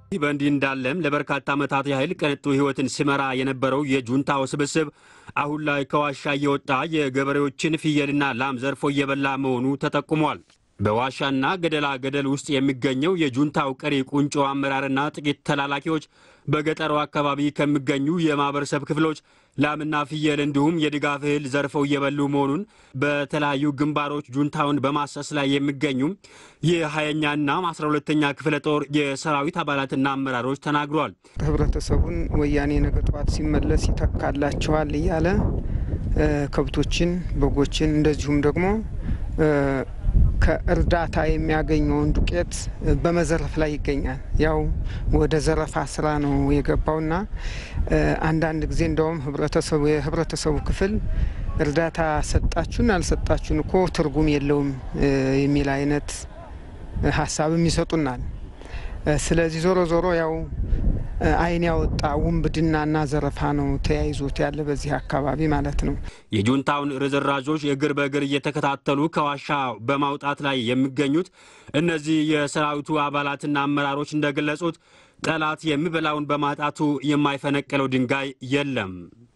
ይህ በእንዲህ እንዳለም ለበርካታ ዓመታት ያህል ቅንጡ ሕይወትን ሲመራ የነበረው የጁንታው ስብስብ አሁን ላይ ከዋሻ እየወጣ የገበሬዎችን ፍየልና ላም ዘርፎ እየበላ መሆኑ ተጠቁሟል። በዋሻና ገደላ ገደል ውስጥ የሚገኘው የጁንታው ቀሪ ቁንጮ አመራርና ጥቂት ተላላኪዎች በገጠሩ አካባቢ ከሚገኙ የማህበረሰብ ክፍሎች ላምና ፍየል እንዲሁም የድጋፍ እህል ዘርፈው እየበሉ መሆኑን በተለያዩ ግንባሮች ጁንታውን በማሰስ ላይ የሚገኙ የሀያኛና አስራ ሁለተኛ ክፍለ ጦር የሰራዊት አባላትና አመራሮች ተናግረዋል። ህብረተሰቡን ወያኔ ነገ ጠዋት ሲመለስ ይተካላቸዋል እያለ ከብቶችን፣ በጎችን እንደዚሁም ደግሞ ከእርዳታ የሚያገኘውን ዱቄት በመዘረፍ ላይ ይገኛል። ያው ወደ ዘረፋ ስራ ነው የገባውና አንዳንድ ጊዜ እንደውም ህብረተሰቡ የህብረተሰቡ ክፍል እርዳታ ሰጣችሁን አልሰጣችሁን እኮ ትርጉም የለውም የሚል አይነት ሀሳብም ይሰጡናል። ስለዚህ ዞሮ ዞሮ ያው አይን ያወጣ ውንብድናና ዘረፋ ነው ተያይዞት ያለ በዚህ አካባቢ ማለት ነው። የጁንታውን ርዝራዦች እግር በእግር እየተከታተሉ ከዋሻ በማውጣት ላይ የሚገኙት እነዚህ የሰራዊቱ አባላትና አመራሮች እንደገለጹት ጠላት የሚበላውን በማጣቱ የማይፈነቅለው ድንጋይ የለም።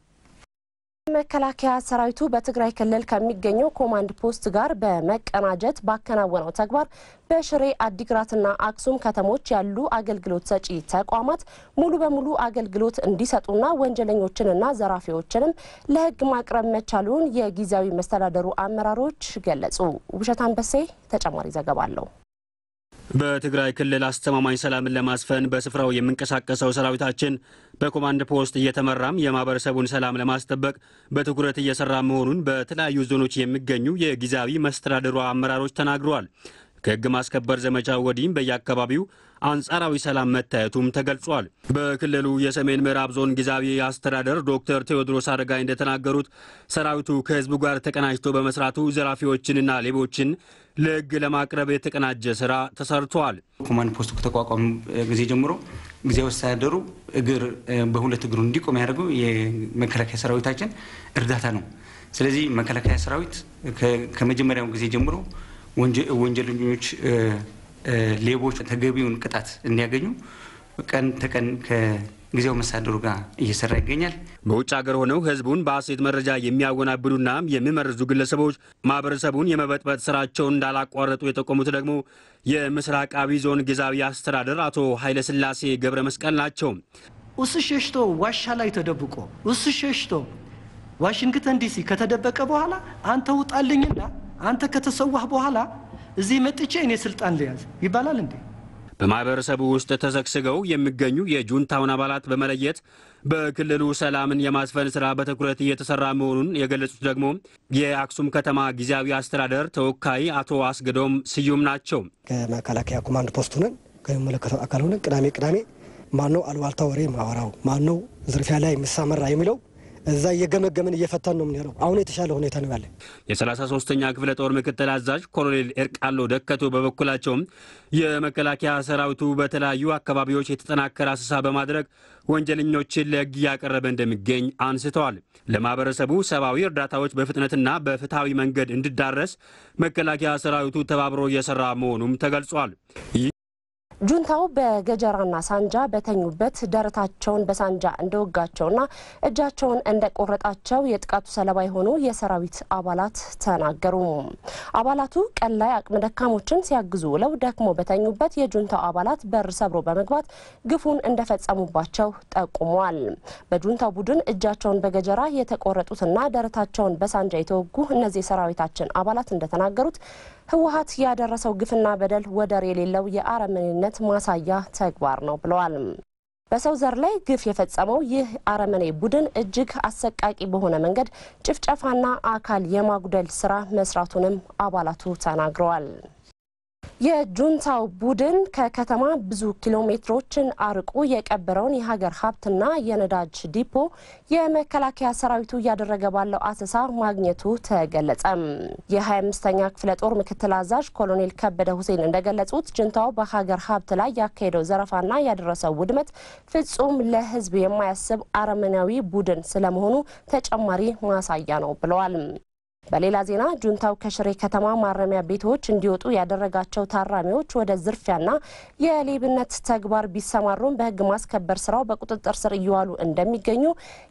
መከላከያ ሰራዊቱ በትግራይ ክልል ከሚገኘው ኮማንድ ፖስት ጋር በመቀናጀት ባከናወነው ተግባር በሽሬ አዲግራትና አክሱም ከተሞች ያሉ አገልግሎት ሰጪ ተቋማት ሙሉ በሙሉ አገልግሎት እንዲሰጡና ወንጀለኞችንና ዘራፊዎችንም ለሕግ ማቅረብ መቻሉን የጊዜያዊ መስተዳደሩ አመራሮች ገለጹ። ውብሸት አንበሴ ተጨማሪ ዘገባ አለው። በትግራይ ክልል አስተማማኝ ሰላምን ለማስፈን በስፍራው የሚንቀሳቀሰው ሰራዊታችን በኮማንድ ፖስት እየተመራም የማህበረሰቡን ሰላም ለማስጠበቅ በትኩረት እየሰራ መሆኑን በተለያዩ ዞኖች የሚገኙ የጊዜያዊ መስተዳድሩ አመራሮች ተናግረዋል። ከህግ ማስከበር ዘመቻው ወዲህም በየአካባቢው አንጻራዊ ሰላም መታየቱም ተገልጿል። በክልሉ የሰሜን ምዕራብ ዞን ጊዜያዊ አስተዳደር ዶክተር ቴዎድሮስ አረጋይ እንደተናገሩት ሰራዊቱ ከህዝቡ ጋር ተቀናጅቶ በመስራቱ ዘራፊዎችንና ሌቦችን ለህግ ለማቅረብ የተቀናጀ ስራ ተሰርቷል። ኮማንድ ፖስቱ ከተቋቋሙ ጊዜ ጀምሮ ጊዜያዊ አስተዳደሩ እግር በሁለት እግሩ እንዲቆም ያደርገው የመከላከያ ሰራዊታችን እርዳታ ነው። ስለዚህ መከላከያ ሰራዊት ከመጀመሪያው ጊዜ ጀምሮ ወንጀለኞች፣ ሌቦች ተገቢውን ቅጣት እንዲያገኙ ቀን ተቀን ከጊዜያዊ መስተዳድሩ ጋር እየሰራ ይገኛል። በውጭ ሀገር ሆነው ህዝቡን በሐሰት መረጃ የሚያወናብዱና የሚመርዙ ግለሰቦች ማህበረሰቡን የመበጥበጥ ስራቸውን እንዳላቋረጡ የጠቆሙት ደግሞ የምስራቃዊ ዞን ጊዜያዊ አስተዳደር አቶ ኃይለስላሴ ገብረ መስቀል ናቸው። እሱ ሸሽቶ ዋሻ ላይ ተደብቆ እሱ ሸሽቶ ዋሽንግተን ዲሲ ከተደበቀ በኋላ አንተ ውጣልኝና አንተ ከተሰዋህ በኋላ እዚህ መጥቼ እኔ ስልጣን ልያዝ ይባላል እንዴ? በማህበረሰቡ ውስጥ ተሰግስገው የሚገኙ የጁንታውን አባላት በመለየት በክልሉ ሰላምን የማስፈን ስራ በትኩረት እየተሰራ መሆኑን የገለጹት ደግሞ የአክሱም ከተማ ጊዜያዊ አስተዳደር ተወካይ አቶ አስገዶም ስዩም ናቸው። ከመከላከያ ኮማንድ ፖስት ሆነን ከሚመለከተው አካል ሆነን ቅዳሜ ቅዳሜ ማነው አሉባልታ ወሬ ማወራው ማነው ዝርፊያ ላይ የሚሳመራ የሚለው እዛ እየገመገምን እየፈታን ነው የምንሄደው። አሁን የተሻለ ሁኔታ ነው ያለ። የ33ኛ ክፍለ ጦር ምክትል አዛዥ ኮሎኔል ኤርቃሎ ደከቶ በበኩላቸውም የመከላከያ ሰራዊቱ በተለያዩ አካባቢዎች የተጠናከረ አሰሳ በማድረግ ወንጀለኞችን ለሕግ እያቀረበ እንደሚገኝ አንስተዋል። ለማህበረሰቡ ሰብአዊ እርዳታዎች በፍጥነትና በፍትሐዊ መንገድ እንዲዳረስ መከላከያ ሰራዊቱ ተባብሮ እየሰራ መሆኑም ተገልጿል። ጁንታው በገጀራና ሳንጃ በተኙበት ደረታቸውን በሳንጃ እንደወጋቸውና እጃቸውን እንደቆረጣቸው የጥቃቱ ሰለባ የሆኑ የሰራዊት አባላት ተናገሩ። አባላቱ ቀን ላይ አቅመ ደካሞችን ሲያግዙ ውለው ደክሞ በተኙበት የጁንታው አባላት በር ሰብሮ በመግባት ግፉን እንደፈጸሙባቸው ጠቁመዋል። በጁንታው ቡድን እጃቸውን በገጀራ የተቆረጡትና ደረታቸውን በሳንጃ የተወጉ እነዚህ የሰራዊታችን አባላት እንደተናገሩት ህወሀት ያደረሰው ግፍና በደል ወደር የሌለው የአረመኔነት ማሳያ ተግባር ነው ብለዋል። በሰው ዘር ላይ ግፍ የፈጸመው ይህ አረመኔ ቡድን እጅግ አሰቃቂ በሆነ መንገድ ጭፍጨፋና አካል የማጉደል ስራ መስራቱንም አባላቱ ተናግረዋል። የጁንታው ቡድን ከከተማ ብዙ ኪሎ ሜትሮችን አርቆ የቀበረውን የሀገር ሀብትና የነዳጅ ዲፖ የመከላከያ ሰራዊቱ እያደረገ ባለው አሰሳ ማግኘቱ ተገለጸ። የ25ኛ ክፍለ ጦር ምክትል አዛዥ ኮሎኔል ከበደ ሁሴን እንደገለጹት ጁንታው በሀገር ሀብት ላይ ያካሄደው ዘረፋና ያደረሰው ውድመት ፍጹም ለህዝብ የማያስብ አረመናዊ ቡድን ስለመሆኑ ተጨማሪ ማሳያ ነው ብለዋል። በሌላ ዜና ጁንታው ከሽሬ ከተማ ማረሚያ ቤቶች እንዲወጡ ያደረጋቸው ታራሚዎች ወደ ዝርፊያና የሌብነት ተግባር ቢሰማሩም በሕግ ማስከበር ስራው በቁጥጥር ስር እየዋሉ እንደሚገኙ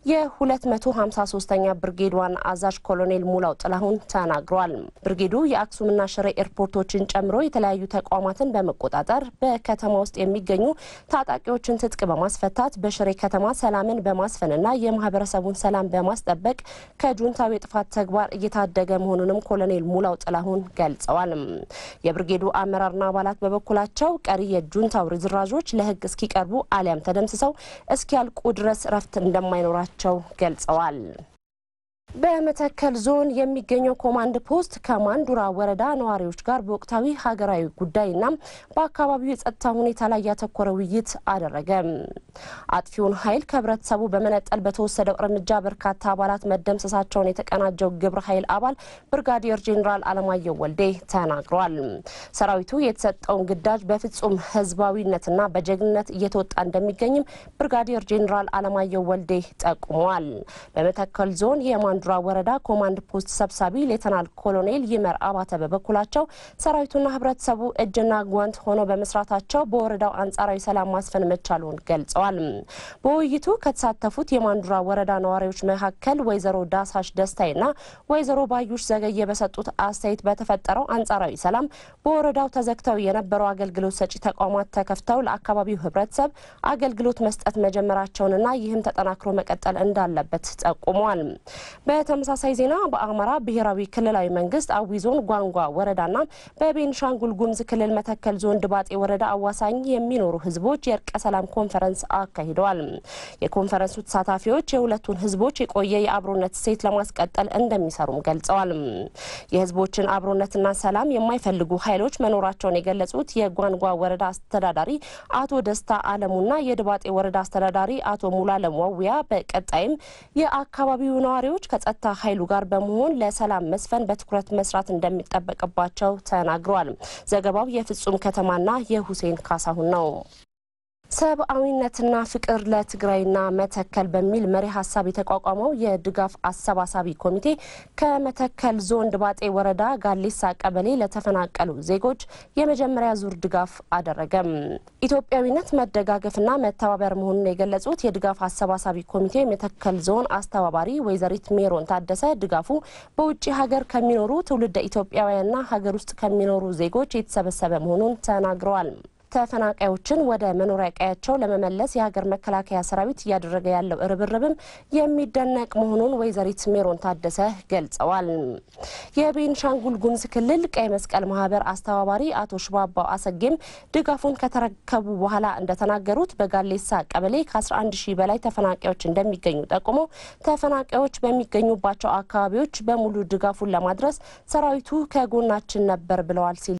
የ253ኛ ብርጌድ ዋና አዛዥ ኮሎኔል ሙላው ጥላሁን ተናግረዋል። ብርጌዱ የአክሱምና ሽሬ ኤርፖርቶችን ጨምሮ የተለያዩ ተቋማትን በመቆጣጠር በከተማ ውስጥ የሚገኙ ታጣቂዎችን ትጥቅ በማስፈታት በሽሬ ከተማ ሰላምን በማስፈንና የማህበረሰቡን ሰላም በማስጠበቅ ከጁንታው የጥፋት ተግባር እየታደገ መሆኑንም ኮሎኔል ሙላው ጥላሁን ገልጸዋል። የብርጌዱ አመራርና አባላት በበኩላቸው ቀሪ የጁንታው ርዝራዦች ለህግ እስኪቀርቡ አሊያም ተደምስሰው እስኪያልቁ ድረስ እረፍት እንደማይኖራቸው ገልጸዋል። በመተከል ዞን የሚገኘው ኮማንድ ፖስት ከማንዱራ ወረዳ ነዋሪዎች ጋር በወቅታዊ ሀገራዊ ጉዳይና በአካባቢው የጸጥታ ሁኔታ ላይ ያተኮረ ውይይት አደረገ። አጥፊውን ኃይል ከህብረተሰቡ በመነጠል በተወሰደው እርምጃ በርካታ አባላት መደምሰሳቸውን የተቀናጀው ግብረ ኃይል አባል ብርጋዲየር ጄኔራል አለማየሁ ወልዴ ተናግረዋል። ሰራዊቱ የተሰጠውን ግዳጅ በፍጹም ህዝባዊነትና በጀግንነት እየተወጣ እንደሚገኝም ብርጋዲየር ጄኔራል አለማየሁ ወልዴ ጠቁመዋል። በመተከል ዞን የማንዱራ ወረዳ ኮማንድ ፖስት ሰብሳቢ ሌተናል ኮሎኔል ይመር አባተ በበኩላቸው ሰራዊቱና ህብረተሰቡ እጅና ጓንት ሆኖ በመስራታቸው በወረዳው አንጻራዊ ሰላም ማስፈን መቻሉን ገልጸዋል። በውይይቱ ከተሳተፉት የማንዱራ ወረዳ ነዋሪዎች መካከል ወይዘሮ ዳሳሽ ደስታይና ወይዘሮ ባዩሽ ዘገየ በሰጡት አስተያየት በተፈጠረው አንጻራዊ ሰላም በወረዳው ተዘግተው የነበረው አገልግሎት ሰጪ ተቋማት ተከፍተው ለአካባቢው ህብረተሰብ አገልግሎት መስጠት መጀመራቸውንና ይህም ተጠናክሮ መቀጠል እንዳለበት ጠቁመዋል። በተመሳሳይ ዜና በአማራ ብሔራዊ ክልላዊ መንግስት አዊ ዞን ጓንጓ ወረዳና በቤንሻንጉል ጉሙዝ ክልል መተከል ዞን ድባጤ ወረዳ አዋሳኝ የሚኖሩ ህዝቦች የእርቀ ሰላም ኮንፈረንስ አካሂደዋል። የኮንፈረንሱ ተሳታፊዎች የሁለቱን ህዝቦች የቆየ የአብሮነት እሴት ለማስቀጠል እንደሚሰሩም ገልጸዋል። የህዝቦችን አብሮነትና ሰላም የማይፈልጉ ኃይሎች መኖራቸውን የገለጹት የጓንጓ ወረዳ አስተዳዳሪ አቶ ደስታ አለሙና የድባጤ ወረዳ አስተዳዳሪ አቶ ሙሉአለም ዋውያ በቀጣይም የአካባቢው ነዋሪዎች ከጸጥታ ኃይሉ ጋር በመሆን ለሰላም መስፈን በትኩረት መስራት እንደሚጠበቅባቸው ተናግረዋል። ዘገባው የፍጹም ከተማና የሁሴን ካሳሁን ነው። ሰብአዊነትና ፍቅር ለትግራይና መተከል በሚል መሪ ሀሳብ የተቋቋመው የድጋፍ አሰባሳቢ ኮሚቴ ከመተከል ዞን ድባጤ ወረዳ ጋሌሳ ቀበሌ ለተፈናቀሉ ዜጎች የመጀመሪያ ዙር ድጋፍ አደረገም። ኢትዮጵያዊነት መደጋገፍና መተባበር መሆኑን የገለጹት የድጋፍ አሰባሳቢ ኮሚቴው የመተከል ዞን አስተባባሪ ወይዘሪት ሜሮን ታደሰ ድጋፉ በውጭ ሀገር ከሚኖሩ ትውልደ ኢትዮጵያውያንና ሀገር ውስጥ ከሚኖሩ ዜጎች የተሰበሰበ መሆኑን ተናግረዋል። ተፈናቃዮችን ወደ መኖሪያ ቀያቸው ለመመለስ የሀገር መከላከያ ሰራዊት እያደረገ ያለው ርብርብም የሚደነቅ መሆኑን ወይዘሪት ሜሮን ታደሰ ገልጸዋል። የቤንሻንጉል ጉሙዝ ክልል ቀይ መስቀል ማህበር አስተባባሪ አቶ ሽባባው አሰጌም ድጋፉን ከተረከቡ በኋላ እንደተናገሩት በጋሌሳ ቀበሌ ከ11 ሺህ በላይ ተፈናቃዮች እንደሚገኙ ጠቁመው ተፈናቃዮች በሚገኙባቸው አካባቢዎች በሙሉ ድጋፉን ለማድረስ ሰራዊቱ ከጎናችን ነበር ብለዋል ሲል